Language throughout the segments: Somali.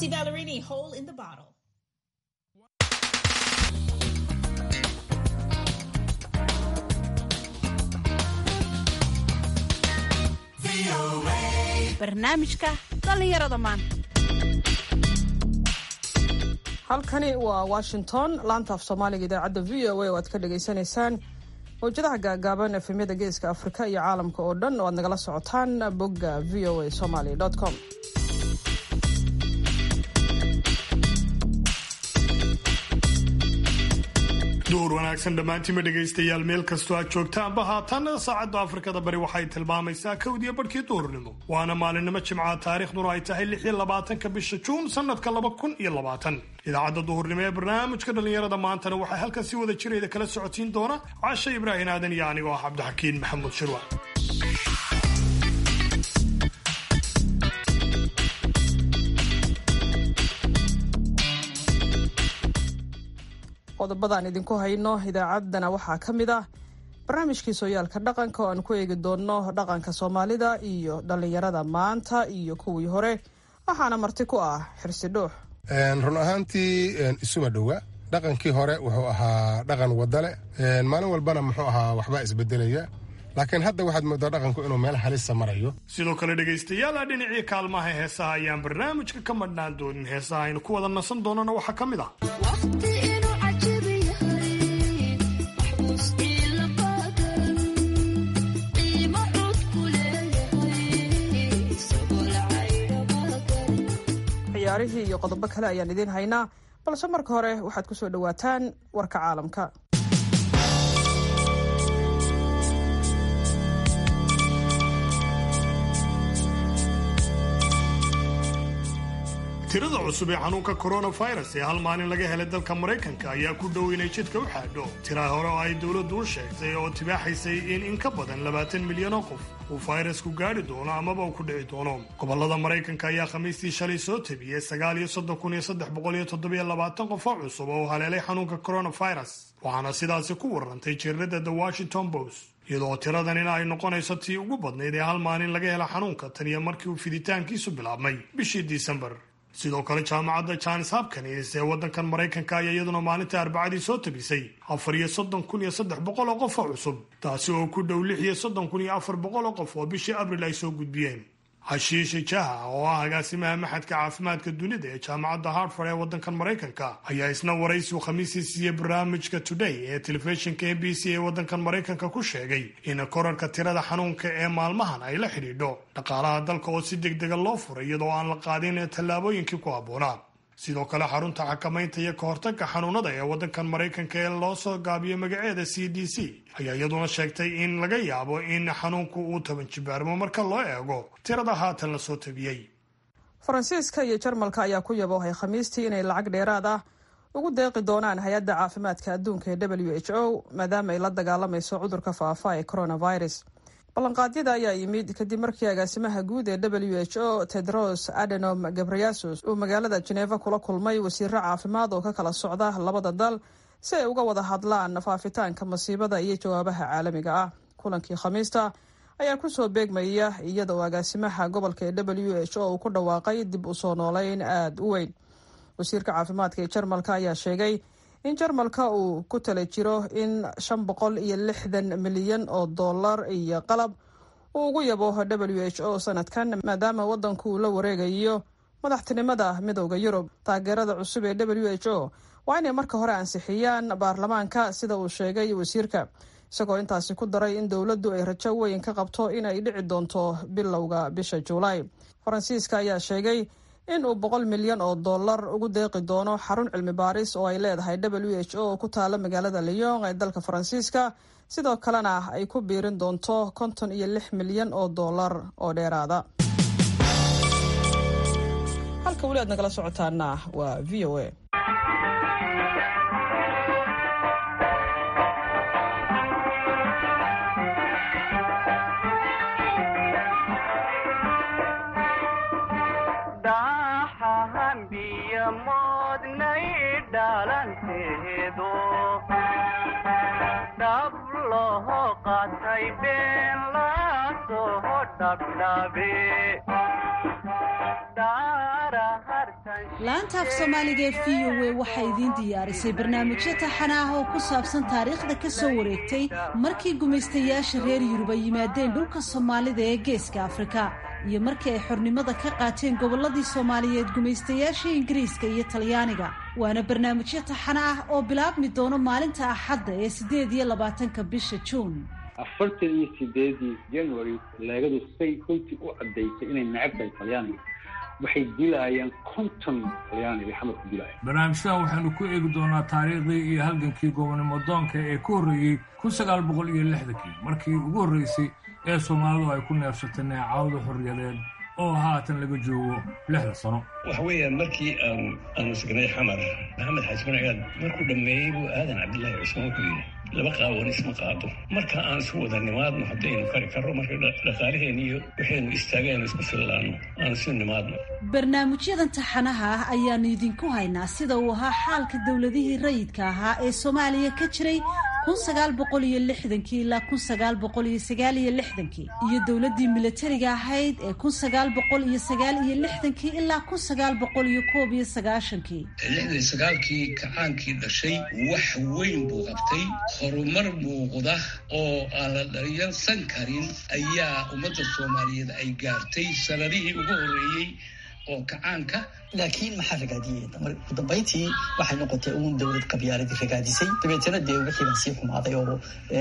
Kelsey Ballerini, Hole in the Bottle. barnaamijka dhallinyarada maanta halkani waa washington laanta af soomaaliga idaacadda v o a oo aad ka dhagaysanaysaan mawjadaha gaagaaban efemyada geeska afrika iyo caalamka oo dhan oo aad nagala socotaan bogga v o a somaly com duur wanaagsan dhammaantiinba dhegaystayaal meel kastoo aad joogtaanba haatan saacadda afrikada bari waxay tilmaamaysaa kowdiya barhkii duhurnimo waana maalinimo jimcaha taariikhduna ay tahay lix iyo labaatanka bisha juun sanadka laba kun iyo labaatan idaacadda duhurnimo ee barnaamijka dhallinyarada maantana waxaa halkan si wada jirayda kala socotiin doona cashe ibraahin aadan iyo anigoo ah cabdixakiin maxamuud shirwa qodobadaan idinku hayno idaacaddana waxaa ka mid ah barnaamijkii sooyaalka dhaqanka oo aan ku eegi doonno dhaqanka soomaalida iyo dhallinyarada maanta iyo kuwii hore waxaana marti ku ah xirsi dhuux run ahaantii isuma dhowa dhaqankii hore wuxuu ahaa dhaqan wadale maalin walbana muxuu ahaa waxbaa isbedelaya laakiin hadda waxaad moodaa dhaqanku inuu meel halisa marayo sidoo kale dhegaystayaal dhinacii kaalmaha heesaha ayaan barnaamijka ka madhnaan doonin heesaha aynu ku wada nasan doonana waxaa ka mid ah ciyaarihii iyo qodobo kale ayaan idiin haynaa balse marka hore waxaad ku soo dhowaataan warka caalamka tirada cusub ee xanuunka coronavirus ee hal maalin laga helay dalka maraykanka ayaa ku dhow inay jidka u xaadho tira hore oo ay dowladdu u sheegtay oo tibaaxaysay in in ka badan labaatan milyan oo qof uu fayrasku gaadhi doono amaba uu ku dhici doono gobolada maraykanka ayaa khamiistii shalay soo tabiyey sagaal iyo soddon kun iyo saddex boqol iyo toddobiyo labaatan qof oo cusub oo haleelay xanuunka coronavirus waxaana sidaasi ku warantay jiirada the washington post iyadoo tiradanina ay noqonayso tii ugu badnayd ee hal maalin laga hela xanuunka tan iyo markii uu fiditaankiisu bilaabmay bishii disembar sidoo kale jaamacadda johns hopkins ee waddankan maraykanka ayaa iyaduna maalinta arbacadii soo tabisay afar iyo soddon kun iyo saddex boqol oo qof oo cusub taasi oo ku dhow lix iyo soddon kun iyo afar boqol oo qof oo bishii abril ay soo gudbiyeen hashiishe jaha oo ah agaasimaha maxadka caafimaadka dunida ee jaamacadda hartford ee waddankan maraykanka ayaa isna waraysiu khamiisii siiyey barnaamijka today ee telefishinka m b c ee waddankan maraykanka ku sheegay in korarka tirada xanuunka ee maalmahan ay la xidhiidho dhaqaalaha dalka oo si degdega loo furay iyadoo aan la qaadin tallaabooyinkii ku habboonaa sidoo kale xarunta xakamaynta iyo ka hortagga xanuunada ee waddankan maraykanka ee loo soo gaabiyo magaceeda c d c ayaa iyaduna sheegtay in laga yaabo in xanuunku uu taban jibaarmo marka loo eego tirada haatan la soo tabiyey faransiiska iyo jarmalka ayaa ku yaboohay khamiistii inay lacag dheeraad ah ugu deeqi doonaan hay-adda caafimaadka adduunka ee w h o maadaama ay la dagaalamayso cudurka faafa ee coronavirus ballanqaadyada ayaa yimid kadib markii agaasimaha guud ee w h o tedros adenom gabriasus uu magaalada jeneva kula kulmay wasiiro caafimaad oo ka kala socda labada dal si ay uga wada hadlaan faafitaanka masiibada iyo jawaabaha caalamiga ah kulankii khamiista ayaa kusoo beegmaya iyada oo agaasimaha gobolka ee w h o uu ku dhawaaqay dib u soo nooleyn aada u weyn wasiirka caafimaadka ee jarmalka ayaa sheegay in jarmalka uu ku tala jiro in shan boqol iyo lixdan milyan oo dollar iyo qalab uu ugu yabo w h o sanadkan maadaama waddanku uu la wareegayo madaxtinimada midowda yurub taageerada cusub ee w h o waa inay marka hore ansixiyaan baarlamaanka sida uu sheegay wasiirka isagoo intaasi ku daray in dowladdu ay rajo weyn ka qabto in ay dhici doonto bilowga bisha juulaay faransiiska ayaa sheegay in uu boqol milyan oo dollar ugu deeqi doono xarun cilmi baaris oo ay leedahay w h o ku taala magaalada lyon ee dalka faransiiska sidoo kalena ay ku biirin doonto konton iyo lix milyan oo dollar oo dheeraada halka weli aad nagala socotaana waa v o a daara har laanta af soomaaliga ee v o a waxay idiin diyaarisay barnaamijyo taxana ah oo ku saabsan taariikhda ka soo wareegtay markii gumaystayaasha reer yurub ay yimaadeen dhulka soomaalida ee geeska afrika iyo markii ay xornimada ka qaateen gobolladii soomaaliyeed gumaystayaasha ingiriiska iyo talyaaniga waana barnaamijyo taxana ah oo bilaabmi doono maalinta axadda ee siddeed iyo labaatanka bisha juun afartan iyo sideedii january leegadu say runtii u caddaysay inay necab tahay talyaaniga waxay dilaayeen konton talyaani bay xamar ku dilaayeen barnaamijyadan waxaynu ku eegi doonaa taariikhdii iyo halgankii gobonimo doonka ee ku horreeyey kun sagaal boqol iyo lixdankii markii ugu horreysay ee soomaalidu ay ku neefsatay neecawda xorriyadeed oo haatan laga joogo lixda sano waxa weeyaan markii aan aanu sugnay xamar maxamed xaaji marcigaad markuu dhammeeyey buu aadan cabdillaahi cusmaan ku yidhi laba qaawan isma qaado marka aan isu wada nimaadno haddaynu kari karro marka dhaqaalaheen iyo waxaynu istaageen isku fillaanno aan isu nimaadno barnaamijyadan taxanaha ah ayaanu idinku haynaa sida uu ahaa xaalka dowladihii rayidka ahaa ee soomaaliya ka jiray kun sagaal boqol iyo lixdankii ilaa kun sagaal boqol iyo sagaal iyo lixdankii iyo dowladdii milatariga ahayd ee kun sagaal boqol iyo sagaal iyo lixdankii ilaa kun sagaal boqol iyo koob iyo sagaashankii lixdan sagaalkii kacaankii dhashay wax weyn buu qabtay horumar muuqda oo aan la dhaliyansan karin ayaa ummadda soomaaliyeed ay gaartay sanadihii ugu horreeyey oo kacaanka laakiin maxaa ragaadiyey ugu dambayntii waxay noqotay uun dowlad qabyaaladii ragaadisay dabeetana dee wixii baa sii xumaaday oo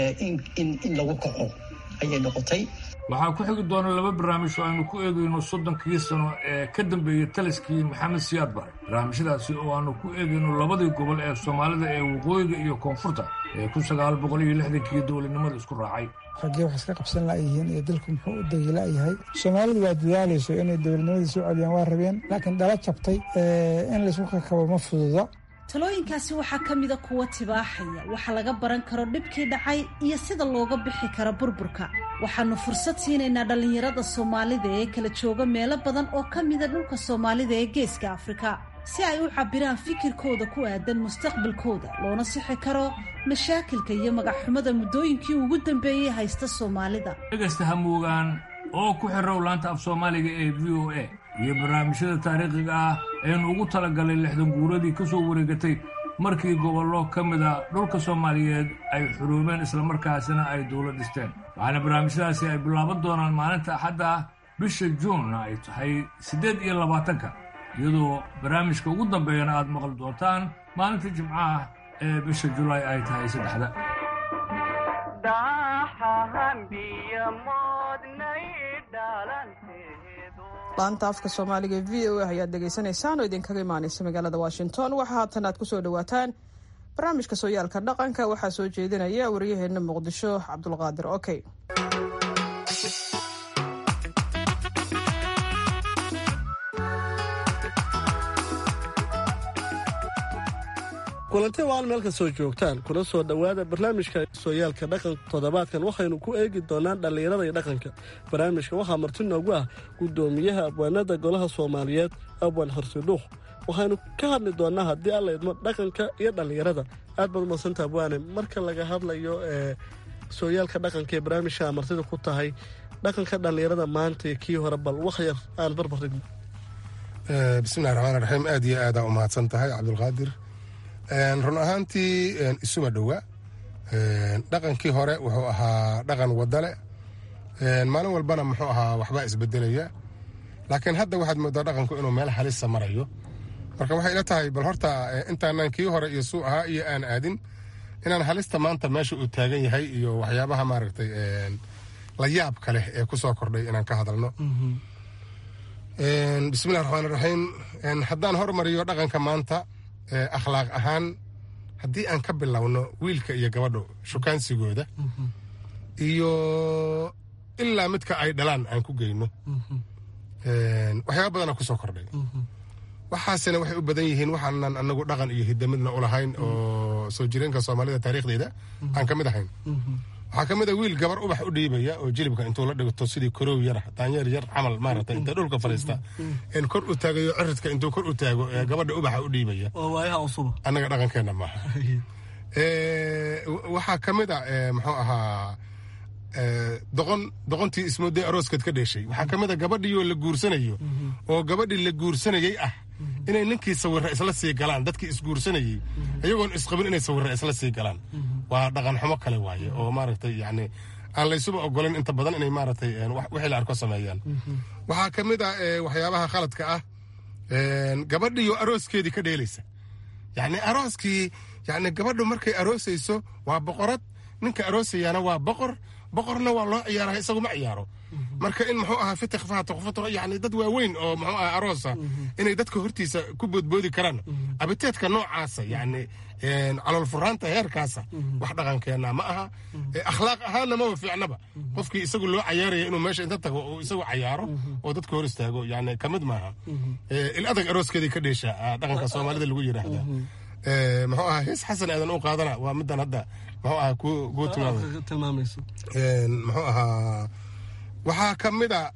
in lagu kaco ayay noqotay waxaa ku xigi doona laba barnaamij oo aynu ku eegayno soddonkii sano ee ka dambeeyey taliskii maxamed siyaad bare barnaamijyadaasi oo aanu ku eegayno labadii gobol ee soomaalida ee waqooyiga iyo koonfurta ee kun sagaal boqol iyo lixdankii dowladnimada isku raacay raggee wax iska qabsan la'yihiin iyo dalku muxuu u dagila'yahay soomaalidu waa dadaalayso inay dowladnimadii soo celiyaan waa rabeen laakiin dhala jabtay in laysku kakabo ma fududa talooyinkaasi waxaa ka mida kuwa tibaaxaya waxa laga baran karo dhibkii dhacay iyo sida looga bixi karo burburka waxaanu fursad siinaynaa dhallinyarada soomaalida ee kala jooga meelo badan oo ka mida dhulka soomaalida ee geeska afrika si ay u cabbiraan fikirkooda ku aadan mustaqbalkooda loona sixi karo mashaakilka iyo magacxumada muddooyinkii ugu dambeeyey haysta soomaalida dhegaysta hamuugaan oo ku xirow laanta af soomaaliga ee v o a iyo barnaamijyada taariikhiga ah aynu ugu talagalay lixdan guuradii ka soo wareegatay markii gobollo ka mida dhulka soomaaliyeed ay xuruumeen islamarkaasina ay dowlad dhisteen waxaana barnaamijyadaasi ay bilaaban doonaan maalinta axadda ah bisha juunna ay tahay siddeed iyo labaatanka iyadoo barnaamijka ugu dambeeyana aad maqli doontaan maalinta jimcaha ee bisha julaay ay tahay saddexda laanta afka soomaaliga e v o a ayaad dhegaysanaysaan oo idinkaga imaanaysa magaalada washington waxaa haatan aad kusoo dhawaataan barnaamijka sooyaalka dhaqanka waxaa soo jeedinaya waryaheena muqdisho cabdulqaadir okey kulanti waal meel ka soo joogtaan kuna soo dhowaada barnaamijka sooyaalka dhaqanka toddobaadkan waxaynu ku eegi doonaan dhallinyarada iyo dhaqanka barnaamijka waxaa marti noogu ah guddoomiyaha abwaanada golaha soomaaliyeed abwaan horsidhuuq waxaynu ka hadli doonaa haddii alla idmo dhaqanka iyo dhallinyarada aad baad umadsanta abwaane marka laga hadlayo ee sooyaalka dhaqanka ee barnaamijka martida ku tahay dhaqanka dhallinyarada maanta iyo kii hore bal wax yar aan barbar dhigno bismillahi raxmaan raxiim aad iyo aadaa u mahadsan tahay cabdulqaadir run ahaantii isuma dhowa dhaqankii hore wuxuu ahaa dhaqan wadale maalin walbana muxuu ahaa waxbaa isbedelaya laakiin hadda waxaad moodaa dhaqanku inuu meel halisa marayo marka waxay ila tahay bal horta intaanan kii hore iyo suu ahaa iyo aan aadin inaan halista maanta meesha uu taagan yahay iyo waxyaabaha maaragtay la yaabka leh ee ku soo kordhay inaan ka hadalno bismillahi raxmaan raxiim haddaan hormariyo dhaqanka maanta akhlaaq ahaan haddii aan ka bilowno wiilka iyo gabadho shukaansigooda iyo ilaa midka ay dhalaan aan ku geyno waxyaaba badana kusoo kordhay waxaasina waxay u badan yihiin waxaanan anagu dhaqan iyo hidamidna ulahayn oo soo jireenka soomaalida taariikhdeeda aan ka mid ahayn waxaa ka mid a wiil gabar ubax u dhiibaya oo jilibka intuu la dhigto sidii koroow yar daanyeer yar camal maarata inta dhulka fadhiista in kor u taagayo ciridka intuu kor u taago ee gabadha ubaxa u dhiibaya annaga dhaqankeenna maaha waxaa ka mid a muxuu ahaa doqon doqontii ismooday arooskeed ka dheeshay waxaa ka mid a gabadhiioo la guursanayo oo gabadhii la guursanayey ah inay ninkii sawirra isla sii galaan dadkii isguursanayey iyagoon isqabin inay sawirra isla sii galaan waa dhaqan xumo kale waaye oo maaragtay yacni aan laysuba ogolayn inta badan inay maaragtay wixii la arko sameeyaan waxaa ka mid ah waxyaabaha khaladka ah gabadhiyo arooskeedii ka dheelaysa yacni arooskii yacni gabadhu markay aroosayso waa boqorad ninka aroosayaana waa boqor boqorna waa loo ciyaara isagu ma ciyaaro marka in muxuu ahaa fitik faatuq futuq yani dad waaweyn oo muxuu ahaa aroosa inay dadka hortiisa ku boodboodi karaan abiteedka noocaasa yani calool furaanta heerkaasa wax dhaqankeena ma aha akhlaaq ahaanna maba fiicnaba qofkii isagu loo cayaaraya inuu meesha inta tago oo isagu cayaaro oo dadka hor istaago yani kamid maaha il adag arooskeedii ka dheesha dhaqanka soomaalida lagu yidhaahdaa muxuu ahaa hees xasan aadan u qaadana waa midan hadda muxuu ahaa kuu tilmaamayso muxuu ahaa waxaa ka mid a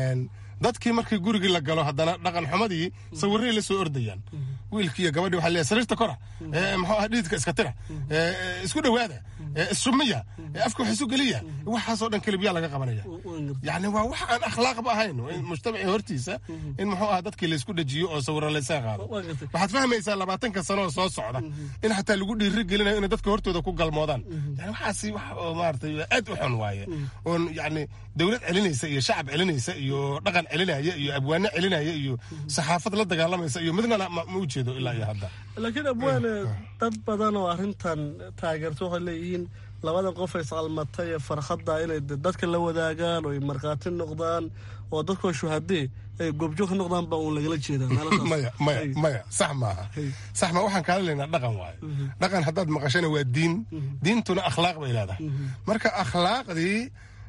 dadkii markii gurigii la galo haddana dhaqan xumadii sawirray la soo ordayaan wiilkii iyo gabadhii waxaa leeyahay sariirta kora muxuu ahaa dhididka iska tira isku dhowaada issumiya afka wax isu geliya waxaasoo dhan kelibiyaa laga qabanaya yacni waa wax aan akhlaaqba ahayn mujtamacii hortiisa in muxuu ahaa dadkii laysku dhajiyo oo sawirra laysaga qaado waxaad fahmaysaa labaatanka sano oo soo socda in xataa lagu dhiiri gelinayo inay dadka hortooda ku galmoodaan yani waxaasi wax oo maaragtay aad u xun waaye oon yacni dowlad celinaysa iyo shacab celinaysa iyo dhaqan celinaya iyo abwaano celinaya iyo saxaafad la dagaalamaysa iyo midnana ma u jeedo ilaa iyo hadda laakiin abwaane dad badan oo arrintan taageerto waxay leeyihiin labadan qof ay isqalmatay ee farkhadda inay dadka la wadaagaan oo ay markhaati noqdaan oo dadkoo shuhadee ay goobjoog ka noqdaan baa uun lagala jeedaa maya maya maya sax maaha sax maa waxaan kaala leynaa dhaqan waaye dhaqan haddaad maqashana waa diin diintuna akhlaaq bay leedahay marka akhlaaqdii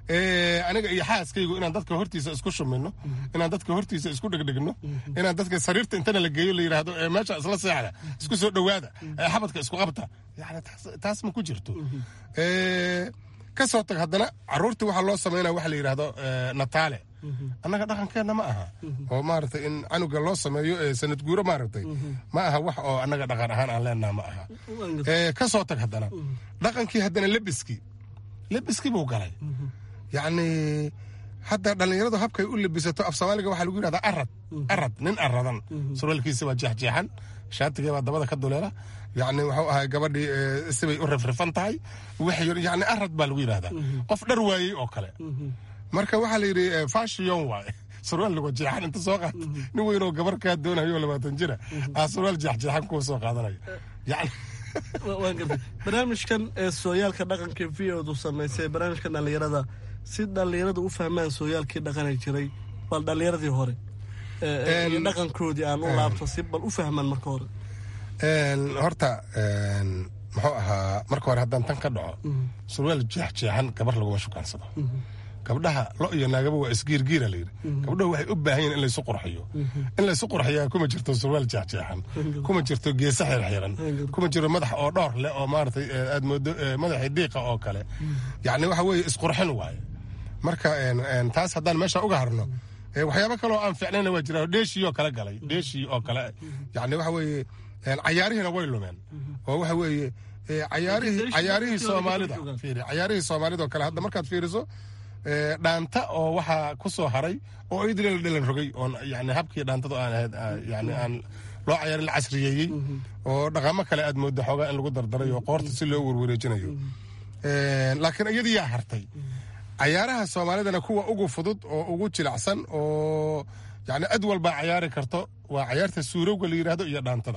aniga iyo xaaskaygu inaan dadka hortiisa isku shumino inaan dadka hortiisa isku dhegdhegno inaan dadka sariirta intana la geeyo la yidhaahdo meesha isla seexda isku soo dhowaada xabadka isku qabta yani taas ma ku jirto ka soo tag haddana caruurtii waxaa loo samaynaya waxa la yidhaahdo nataale annaga dhaqankeenna ma aha oo maaragtay in canuga loo sameeyo sanad guuro maaragtay ma aha wax oo annaga dhaqan ahaan aan leenaha ma aha ka soo tag haddana dhaqankii haddana lebiskii lebiskii buu galay yacni hadda dhallinyaradu habkay u lebisato af soomaaliga waxaa lagu yidhahdaa arad arad nin aradan surwaalkiisa waa jeexjeexan shaatigee baa dabada ka duleela yacni wuxuu ahay gabadhii sibay u rifrifan tahay yacni arad baa lagu yidhahdaa qof dhar waayey oo kale marka waxaa la yidhi fashion waaye surwaal lagu jeexan inta soo qaata nin weynoo gabar kaa doonayo labaatan jira aa surwaal jeexjeexan kuwa soo qaadanaya yacni waan gartay barnaamijkan ee sooyaalka dhaqanka v odu samaysay barnaamijka dhallinyarada si dhallinyarada u fahmaan sooyaalkii dhaqani jiray bal dhallinyaradii hore iyo dhaqankoodii aan u laabto si bal u fahmaan marka hore horta muxuu ahaa marka hore haddaan tan ka dhaco surwaal jeexjeexan gabar laguma shukaansado gabdhaha lo iyo naagaba waa isgiirgiira layidhi gabdhahu waxay u baahan yihin in laysu qurxiyo in laysu qurxiyaa kuma jirto surwaal jeexjeexan kuma jirto geesa xirxiran kuma jiro madax oo dhowr leh oo maaragtay aad moodo madaxii diiqa oo kale yacni waxa weeye isqurxin waaye marka taas haddaan meesha uga harno waxyaabo kaleoo aan fiicnayna waa jira dheeshii oo kale galay dheeshii oo kale yacni waxa weeye cayaarihiina way lumeen oo waxa weeye cayaarihii cayaarihii soomaalida fiiri cayaarihii soomaalida oo kale hadda markaad fiiriso dhaanta oo waxaa ku soo haray oo idil la dhalan rogay oon yani habkii dhaantadu aan ahayd yani aan loo cayaarin la casriyeeyey oo dhaqamo kale aad mooda xoogaa in lagu dardaray oo qoorta si loo werwareejinayo laakiin iyadii yaa hartay cayaaraha soomaalidana kuwa ugu fudud oo ugu jilacsan oo yani cid walbaa cayaari karto waa cayaarta suurowga la yidhaahdo iyo dhaantada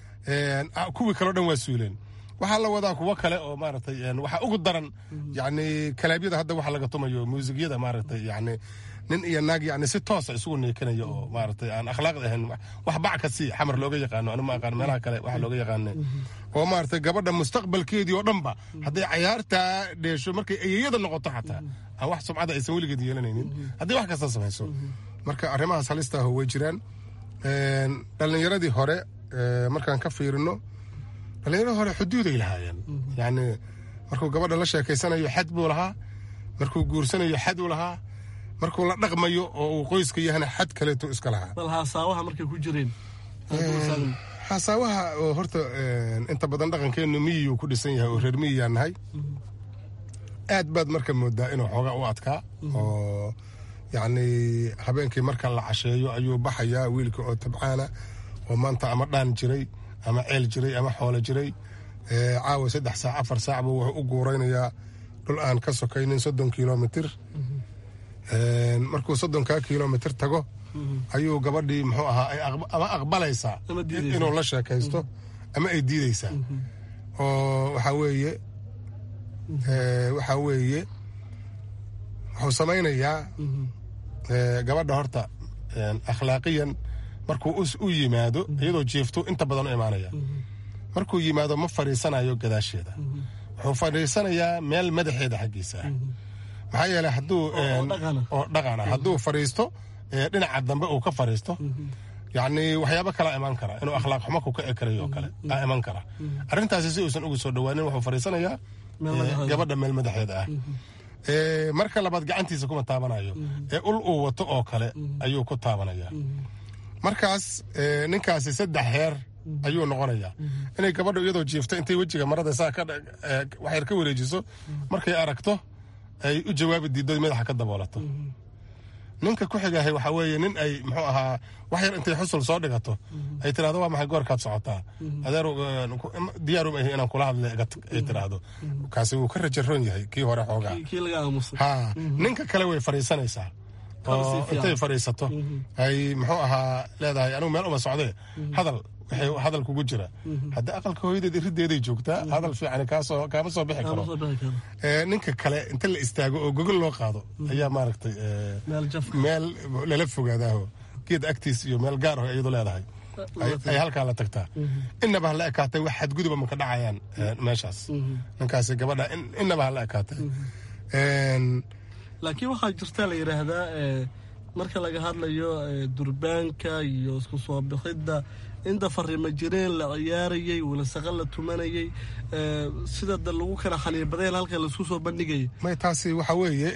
kuwii kaleo dhan waa suuleen waxaa la wadaa kuwo kale oo maaragtay waxaa ugu daran yani kalaabyada hadda waxa laga tumayo muusigyada maaragtay yani nin iyo naag yani si toosa isugu neekanaya oo maaragtay aan akhlaaqda ahayn wax bac ka sii xamar looga yaqaano anu ma aqaan meelaha kale waxa looga yaqaane oo maaragtay gabadha mustaqbalkeedii oo dhanba hadday cayaartaa dheesho markay ayeyada noqoto xataa aan wax sumcada aysan weligeed yeelanaynin haddii wax kasta samayso marka arrimahaas halista aho way jiraan dhallinyaradii hore markaan ka fiirino dhallinyarada hore xuduuday lahaayeen yani markuu gabadha la sheekaysanayo xad buu lahaa markuu guursanayo xad uu lahaa markuu la dhaqmayo oo uu qoyska yahana xad kaleeto iska lahaa bal haasaawaha markay ku jireen haasaawaha oo horta inta badan dhaqankeennu miyiyuu ku dhisan yahay oo reer miyiyaa nahay aad baad marka moodaa inuu xoogaa u adkaa oo yacni habeenkii marka la casheeyo ayuu baxayaa wiilka oo tabcaana oo maanta ama dhaan jiray ama ceel jiray ama xoolo jiray caawa saddex saac afar saacba wuxuu u guuraynayaa dhul aan ka sokaynin soddon kilomitir markuu soddonkaa kilomitir tago ayuu gabadhii muxuu ahaa ama aqbalaysaa inuu la sheekaysto ama ay diideysaa oo waxaa weeye waxaa weeye wuxuu samaynayaa gabadha horta akhlaaqiyan markuu u yimaado iyadoo jiifto inta badan u imaanaya markuu yimaado ma fadhiisanayo gadaasheeda wuxuu fadhiisanayaa meel madaxeeda xaggiisa ah maxaa yeeley hadduu oo dhaqana hadduu fadhiisto dhinaca dambe uu ka fadhiisto yacni waxyaabo kalaa imaan kara inuu akhlaaq xumo ku kici karayo oo kale aa iman kara arrintaasi si uusan ugu soo dhowaanin wuxuu fadhiisanayaa gabadha meel madaxeeda ah marka labaad gacantiisa kuma taabanayo ee ul uu wato oo kale ayuu ku taabanaya markaas ninkaasi saddex heer ayuu noqonayaa inay gabadha iyadoo jiifto intay wejiga marada saa waxyar ka wareejiso markay aragto ay u jawaabi diiddo madaxa ka daboolato ninka ku xigahay waxaa weeye nin ay muxuu ahaa wax yar intay xusul soo dhigato ay tiraahdo waa maxay goorkaad socotaa adeer diyaarum ahi inaan kula hadle ay tiraahdo kaasi wuu ka rajaroon yahay kii hore xoogaa ha ninka kale way fadhiisanaysaa oo intay fadhiisato ay muxuu ahaa leedahay anigu meel uma socdee hadal waxay hadal kugu jira haddii aqalka hooyadeed irideeday joogtaa hadal fiican kaasoo kaama soo bixi karo ninka kale inta la istaago oo gogol loo qaado ayaa maaragtay meel lala fogaadaaho geed agtiis iyo meel gaar ah iyadu leedahay ay halkaa la tagtaa inaba hala ekaatay wax xadguduba maka dhacayaan meeshaas ninkaasi gabadha inaba hala ekaatay laakiin waxaa jirta la yidhaahdaa marka laga hadlayo durbaanka iyo isku soo bixidda inta fariimo jireen la ciyaarayey walasaqa la tumanayey sida da lagu kala xaniibadeen halka laisku soo bandhigayay may taasi waxa weeye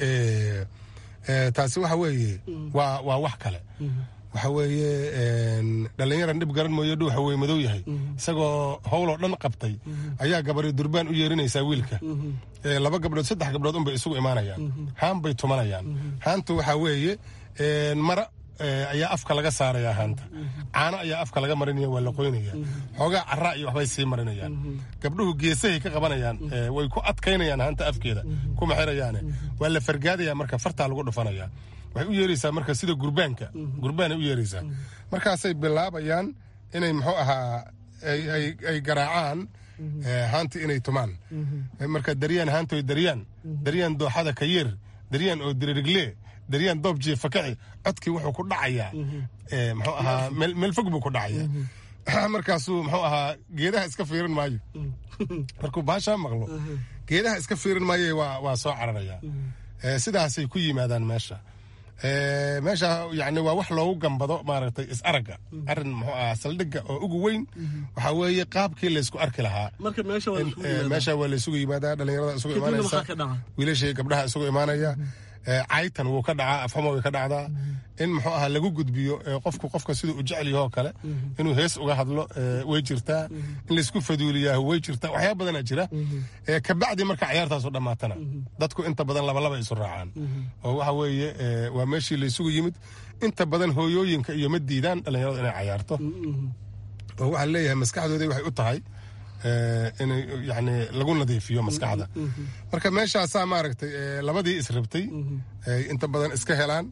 taasi waxa weeye waa waa wax kale waxa weeye dhallinyaran dhib garan mooyo dhuuxa wey madow yahay isagoo howloo dhan qabtay ayaa gabari durbaan u yeerinaysaa wiilka laba gabdhood saddex gabdhood unbay isugu imaanayaan haan bay tumanayaan haantu waxaa weeye mara ayaa afka laga saaraya haanta caano ayaa afka laga marinaya waa la qoynaya xoogaa caraa iyo waxbay sii marinayaan gabdhuhu geesahay ka qabanayaan way ku adkaynayaan haanta afkeeda kuma xirayaane waa la fargaadaya marka fartaa lagu dhufanaya waxay u yeeraysaa marka sida gurbaanka gurbaanay u yeeraysaa markaasay bilaabayaan inay muxuu ahaa ay garaacaan haanta inay tumaan marka daryaan haantoy daryaan daryaan dooxada ka yeer daryaan oo diririgle daryaan doob jiifa kaci codkii wuxuu ku dhacayaa muxuu ahaa meel fog buu ku dhacayaa markaasuu muxuu ahaa geedaha iska fiirin maayo markuu baashaa maqlo geedaha iska fiirin maayo waa soo cararaya sidaasay ku yimaadaan meesha meesha yani waa wax loogu gambado maaragtay is aragga arin muxuu ahaa saldhigga oo ugu weyn waxaa weeye qaabkii laysku arki lahaa meesha waa laysugu yimaadaa dhalinyarada isugu imaanaysa wiilashii gabdhaha isugu imaanaya caytan wuu ka dhacaa afxuma way ka dhacdaa in muxuu ahaa lagu gudbiyo qofku qofka siduu u jecel yahoo kale inuu hees uga hadlo way jirtaa in laysku faduuliyaahu way jirtaa waxyaaba badana jira kabacdi marka cayaartaasu dhammaatana dadku inta badan labalaba isu raacaan oo waxa weeye waa meeshii laysugu yimid inta badan hooyooyinka iyo ma diidaan dhallinyaradu inay cayaarto oo waxaa leeyahay maskaxdoodii waxay u tahay in yani lagu nadiifiyo maskaxda marka meeshaasaa maaragtay labadii israbtay ay inta badan iska helaan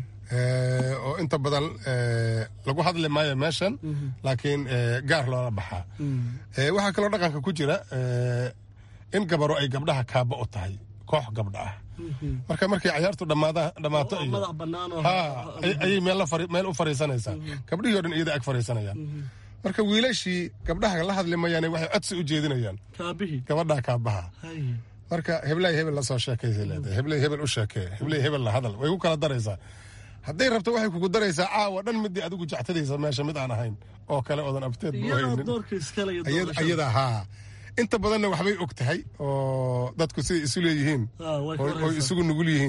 oo inta badan lagu hadli maayo meeshan laakiin gaar loola baxaa waxaa kaloo dhaqanka ku jira in gabaro ay gabdhaha kaaba u tahay koox gabdha ah marka markay cayaartu dhammaato ayay meel u fariisanaysaa gabdhihii o dhan iyada ag fariisanayaan marka wiilashii gabdhaha la hadli mayaan waxay codsi u jeedinayaan gabadhaa kaabaha marka heblay hebel lasoo sheekaysa leedahay heblay hebel u sheekee heblay hebel la hadal way ku kala daraysaa hadday rabto waxay kugu daraysaa caawa dhan midii adigu jectadaysa meesha mid aan ahayn oo kale oodan abteed ayada haa inta badanna waxbay og tahay oo dadku siday isu leeyihiin oy isugu nugul yihiin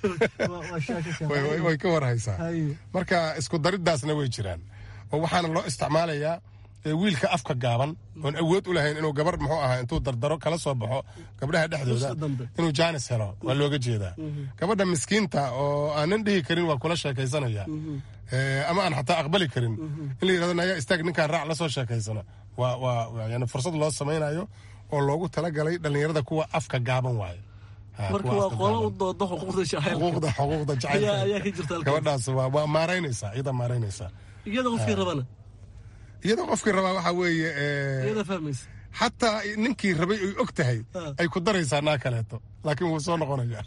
way ka warhaysaa marka isku dariddaasna way jiraan oo waxaana loo isticmaalayaa wiilka afka gaaban oon awood u lahayn inuu gabar muxuu ahaa intuu dardaro kala soo baxo gabdhaha dhexdooda inuu jaanis helo waa looga jeedaa gabadha miskiinta oo aanan dhihi karin waa kula sheekaysanaya ama aan xataa aqbali karin in la yirahdo nayaa istaag ninkaan raac la soo sheekaysana waa waa yani fursad loo samaynayo oo loogu talagalay dhallinyarada kuwa afka gaaban waayo marka waa qolo u dooda xuquuqda xuquuqda xuquuqda ayaa ayaa ka jirta jacaylka gabadhaas waa waa maaraynaysaa iyada maaraynaysaa iyada qofkii rabana iyada qofkii rabaa waxaa weeye iyada fahmaysa xataa ninkii rabay ay og tahay ay ku daraysaa naa kaleeto laakiin wuu soo noqonayaa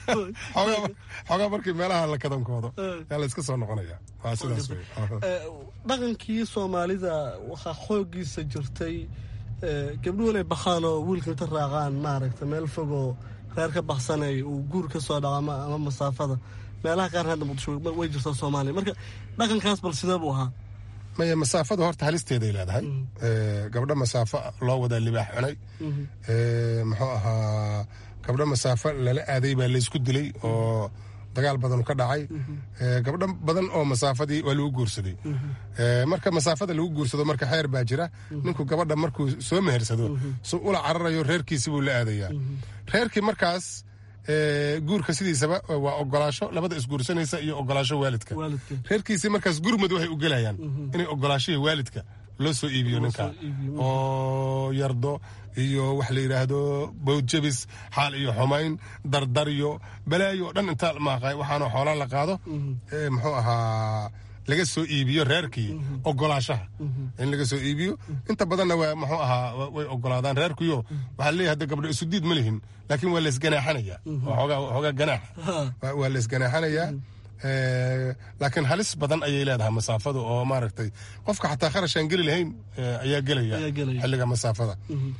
xoogaa markii meelaha la kadankoodo yaa la iska soo noqonaya waa sidaas wey dhaqankii soomaalida waxaa xoogiisa jirtay gabdhuhu inay bakhaan oo wiilka inta raacaan maaragta meel fogoo reer ka baksanay uu guur ka soo dhaco ama masaafada meelaha qaar hadda muqdisho way jirtaa soomaaliya marka dhaqankaas bal sidee buu ahaa maya masaafadu horta halisteeday leedahay gabdho masaafo loo wadaa libaax cunay muxuu ahaa gabdho masaafo lala aaday baa laysku dilay oo dagaal badan ka dhacay gabdho badan oo masaafadii waa lagu guursaday marka masaafada lagu guursado marka xeer baa jira ninku gabadha markuu soo mehersado su ula cararayo reerkiisi buu la aadayaa reerkii markaas guurka sidiisaba waa ogolaasho labada isguursanaysa iyo ogolaasho waalidka reerkiisii markaas gurmud waxay u gelayaan inay ogolaashihii waalidka loo soo iibiyo ninka oo yardo iyo wax la yidhaahdo bawdjabis xaal iyo xumayn dardaryo balaayo o dhan intaa maaqay waxaana xoolaa la qaado muxuu ahaa laga soo iibiyo reerkii ogolaashaha in laga soo iibiyo inta badanna waa muxuu ahaa way ogolaadaan reerkuyo waxaa leeyahay hadda gabdho isu diid ma lihin laakiin waa laysganaaxanayaa xoogaa ganaax waa laysganaaxanayaa laakiin halis badan ayay leedahay masaafadu oo maaragtay qofka xataa kharashaan geli lahayn ayaa gelaya xilliga masaafada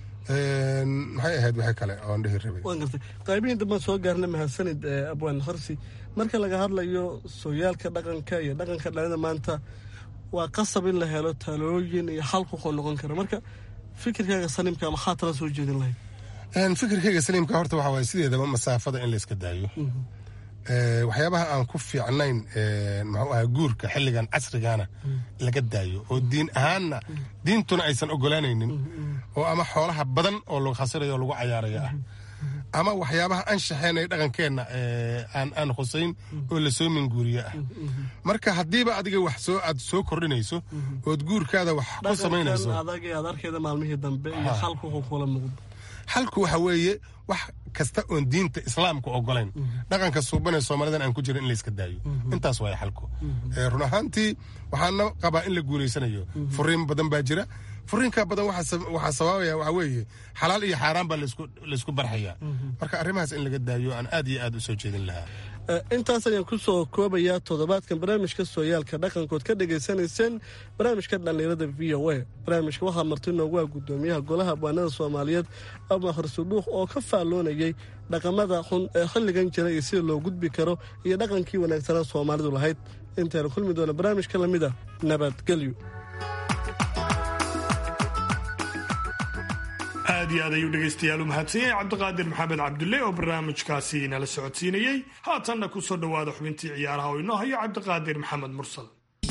maxay ahayd wixii kale oon dhihi rabay waan gartay qaybihii dambaan soo gaarna mahadsanid abwaan harsi marka laga hadlayo sooyaalka dhaqanka iyo dhaqanka dhalida maanta waa qasab in la helo talooyin iyo xal kuqoo noqon kara marka fikirkaaga saliimka maxaa tala soo jeedin lahayd fikirkayga saliimka horta waxa waaye sideedaba masaafada in la iska daayo waxyaabaha aan ku fiicnayn muxuu ahaa guurka xilligan casrigana laga daayo oo diin ahaanna diintuna aysan ogolaanaynin oo ama xoolaha badan oo lagu khasirayo oo lagu cayaaraya ah ama waxyaabaha anshaxeenay dhaqankeenna aan khusayn oo la soo minguuriye ah marka haddiiba adiga wax soo aad soo kordhinayso ood guurkaada wax ku samaynayso adag ee aad arkeeda maalmihii dambe iyo xalku wuxuu kula muuqdo xalku waxa weeye wax kasta oon diinta islaamka ogolayn dhaqanka suubanee soomaalidan aan ku jirin in layska daayo intaas waaya xalku run ahaantii waxaana qabaa in la guulaysanayo furiin badan baa jira furiinka badan waxaa sababaya waxa weeye xalaal iyo xaaraan baa laysku barxayaa marka arrimahaas in laga daayo aan aad iyo aad u soo jeedin lahaa intaas ayaan ku soo koobayaa toddobaadkan barnaamijka sooyaalka dhaqankood ka dhagaysanayseen barnaamijka dhallinyarada v o a barnaamijka waxaa marti noogu ah guddoomiyaha golaha abwaanada soomaaliyeed ama harsuduuq oo ka faalloonayay dhaqamada xun ee xilligan jira iyo sida loo gudbi karo iyo dhaqankii wanaagsanaa soomaalidu lahayd intaynu kulmi doona barnaamijka lamid a nabadgelyo aad iyo aad ayuu dhegaystayaal u mahadsan yahay cabdiqaadir maxamed cabdulle oo barnaamijkaasi nala socodsiinayey haatanna ku soo dhowaada xubintii ciyaaraha oo inoo hayo cabdiqaadir maxamed mursal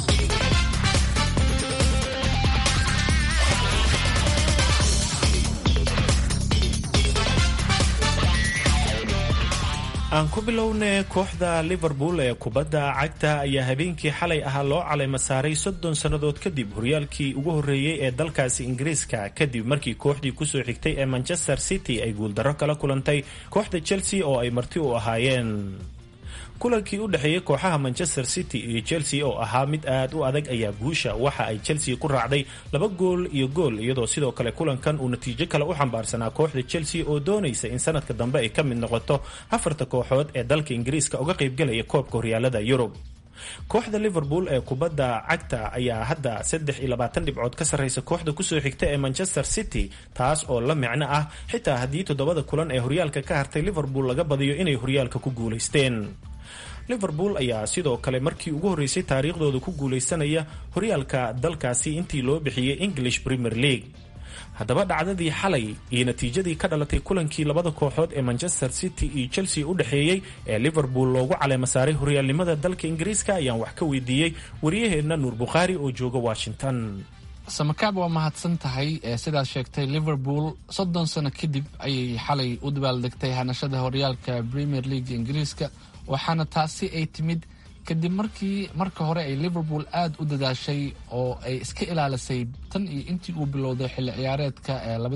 aan ku bilownay kooxda liverpool ee kubadda cagta ayaa habeenkii xalay ahaa loo calayma saaray soddon sannadood kadib horyaalkii ugu horreeyey ee dalkaasi ingiriiska kadib markii kooxdii kusoo xigtay ee manchester city ay guuldarro kala kulantay kooxda chelsea oo ay marti u ahaayeen kulankii u dhexeeyey kooxaha manchester city iyo chelsea oo ahaa mid aad u adag ayaa guusha waxa ay chelsea ku raacday laba gool iyo gool iyadoo sidoo kale kulankan uu natiijo kale u xambaarsanaa kooxda chelsea oo doonaysa in sanadka dambe ay ka mid noqoto afarta kooxood ee dalka ingiriiska uga qaybgalaya koobka horyaalada yurub kooxda liverpool ee kubadda cagta ayaa hadda saddex iyo labaatan dhibcood ka sarreysa kooxda kusoo xigta ee manchester city taas oo la micno ah xitaa haddii toddobada kulan ee horyaalka ka hartay liverpool laga badiyo inay horyaalka ku guulaysteen liverpool ayaa sidoo kale markii ugu horreysay taariikhdooda ku guulaysanaya horyaalka dalkaasi intii loo bixiyey english premier league haddaba dhacdadii xalay iyo natiijadii ka dhalatay kulankii labada kooxood ee manchester city iyo chelsea u dhexeeyey ee liverpool loogu caleema saaray horyaalnimada dalka ingiriiska ayaan wax ka weydiiyey wariyaheenna nuur bukhaari oo jooga washington samakaab waa mahadsan tahay sidaad sheegtay liverpool soddon sano kadib ayay xalay u dabaaldegtay hanashada horyaalka premier league ingiriiska waxaana taasi ay timid kadib markii marka hore ay liverpool aada u dadaashay oo ay iska ilaalisay tan iyo intii uu bilowday xilli ciyaareedka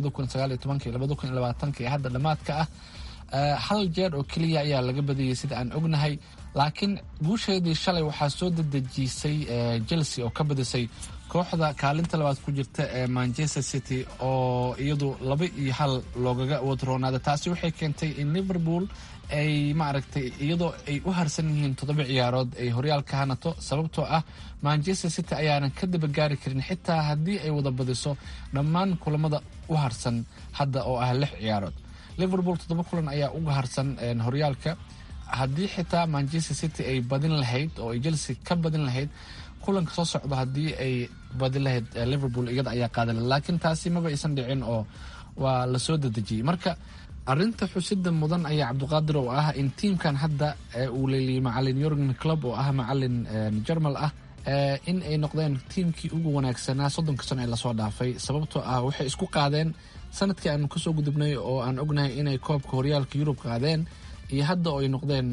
ee hadda dhammaadka ah hal jeer oo keliya ayaa laga badiyey sida aan ognahay laakiin guusheedii shalay waxaa soo dedejisay chelsea oo ka badisay kooxda kaalinta labaad ku jirta ee manchester city oo iyadu laba iyo hal loogaga wadroonaada taasi waxay keentay in liverpool ay maaragtay iyadoo ay u harsan yihiin toddoba ciyaarood ay horyaalka hanato sababtoo ah manchester city ayaanan ka dabagaari karin xitaa haddii ay wada badiso dhammaan kulamada u harsan hadda oo ah lix ciyaarood liverpool toddoba kulan ayaa uga harsan horyaalka haddii xitaa manchester city ay badin lahayd oo ay chelsea ka badin lahayd kulanka soo socdo haddii ay badin lahayd liverpool iyada ayaa qaadan lahayd laakiin taasi maba aysan dhicin oo waa lasoo dedejiyey marka arinta xusida mudan ayaa cabdiqaadir oo ah in tiimkan hadda uu leeliyay macalin yorgen club oo ah macalin jermal ah in ay noqdeen tiimkii ugu wanaagsanaa soddonka sano ee lasoo dhaafay sababtoo ah waxay isku qaadeen sanadkii aanu kasoo gudubnay oo aan ognahay inay koobka horyaalka yurub qaadeen iyo hadda oo ay noqdeen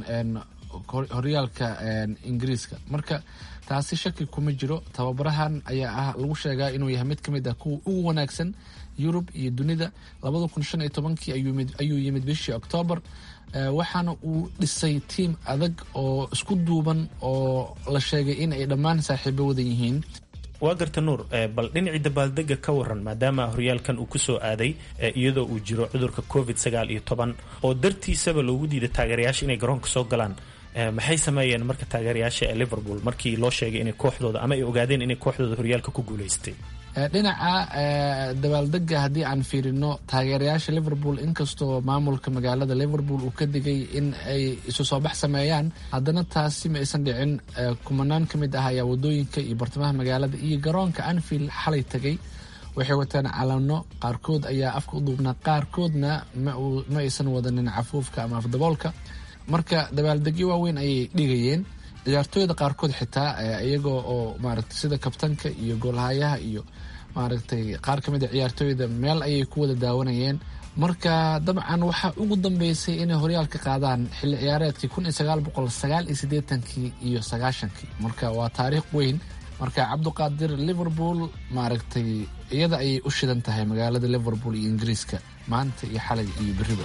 horyaalka ingiriiska marka taasi shaki kuma jiro tababarahan ayaa ah lagu sheegaa inuu yahay mid ka mid ah kuwa ugu wanaagsan yurub iyo dunida labada kun shan iyo tobankii ayuu yimid bishii oktoobar waxaana uu dhisay tiim adag oo isku duuban oo la sheegay in ay dhammaan saaxiibo wadan yihiin waa garta nuur bal dhinacii dabaaldega ka waran maadaama horyaalkan uu kusoo aaday iyadoo uu jiro cudurka covid sagaal iyo toban oo dartiisaba loogu diiday taageerayaasha inay garoonka soo galaan maxay sameeyeen marka taageerayaasha ee liverpool markii loo sheegay inay kooxdooda ama ay ogaadeen inay kooxdooda horyaalka ku guuleystay dhinaca dabaaldega haddii aan fiirino taageerayaasha liverpool inkastoo maamulka magaalada liverpool uu ka digay in ay isu soo bax sameeyaan haddana taasi ma aysan dhicin kumanaan ka mid ah ayaa wadooyinka iyo bartamaha magaalada iyo garoonka anfield xalay tegay waxay wateen calano qaarkood ayaa afka u duubnaa qaarkoodna ma aysan wadanin cafuufka ama afdaboolka marka dabaaldegyo waaweyn ayay dhigayeen ciyaartooyda qaarkood xitaa iyagoo oo maaragtay sida kabtanka iyo goolhayaha iyo maaragtay qaar ka mid a ciyaartooyda meel ayay ku wada daawanayeen marka dabcan waxaa ugu dambeysay inay horyaalka qaadaan xilli ciyaareedkii kun iyo sagaal boqol sagaal iyo siddeetankii iyo sagaashankii marka waa taariikh weyn marka cabduqaadir liverpool maaragtay iyada ayay u shidan tahay magaalada liverpool iyo ingiriiska maanta iyo xalay iyo beriba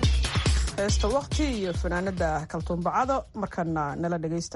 heesta wakti iyo fanaanada kaltuumbacado markana nala dhegaysta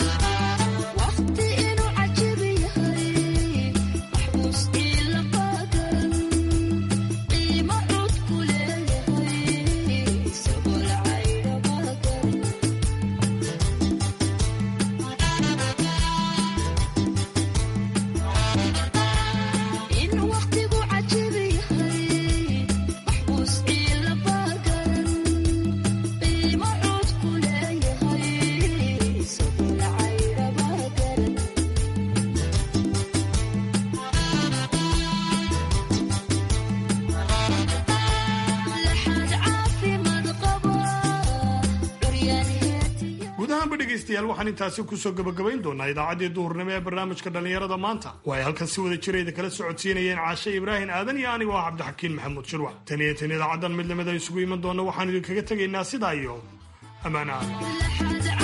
dhegeystayaal waxaan intaasi kusoo gabagabayn doonaa idaacaddii duhurnimo ee barnaamijka dhallinyarada maanta oo ay halkan si wada jirayda kala socodsiinayeen caashe ibraahim aadan iyo anigu ah cabdixakiin maxamuud shirwax tan iyo tan idaacaddan mid lamida isugu iman doona waxaan idinkaga tegaynaa sidaa iyo ammaana